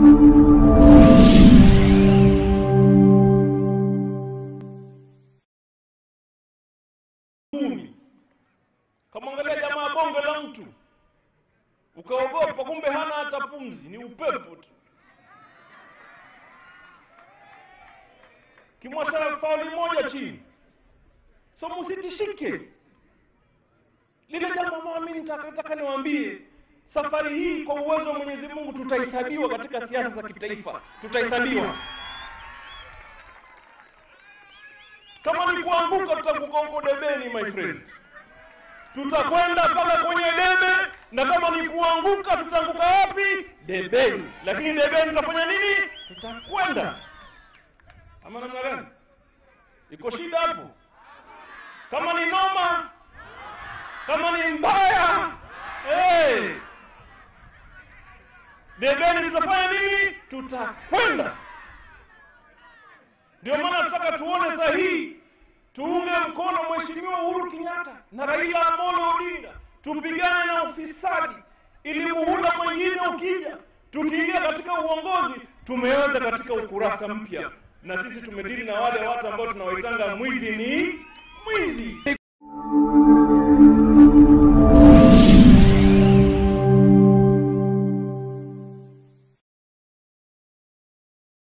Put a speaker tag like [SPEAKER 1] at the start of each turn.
[SPEAKER 1] Mumi. Kamwangalia jamaa bonge la mtu ukaogopa, kumbe hana hata pumzi, ni upepo tu. Kimwacha fauli moja chini, so musitishike. Lile jambo ambalo mimi nitataka niwaambie, safari hii kwa uwezo wa Mwenyezi Mungu tutahesabiwa katika siasa za kitaifa, tutahesabiwa. Kama ni kuanguka, tutaanguka huko debeni, my friend tutakwenda mpaka kwenye debe, na kama ni kuanguka tutaanguka wapi? Debeni. Lakini debeni tutafanya nini? Tutakwenda. Ama namna gani? Iko shida hapo? Kama ni noma, kama ni mbaya, hey, debeni tutafanya nini? Tutakwenda. Ndio maana tunataka tuone sahihi tuunge mkono Mheshimiwa Uhuru Kenyatta na Raila Amolo Odinga, tupigane na ufisadi ili muhula mwingine ukija, tukiingia katika uongozi tumeanza katika ukurasa mpya, na sisi tumedili na wale watu ambao tunawaitanga mwizi ni mwizi.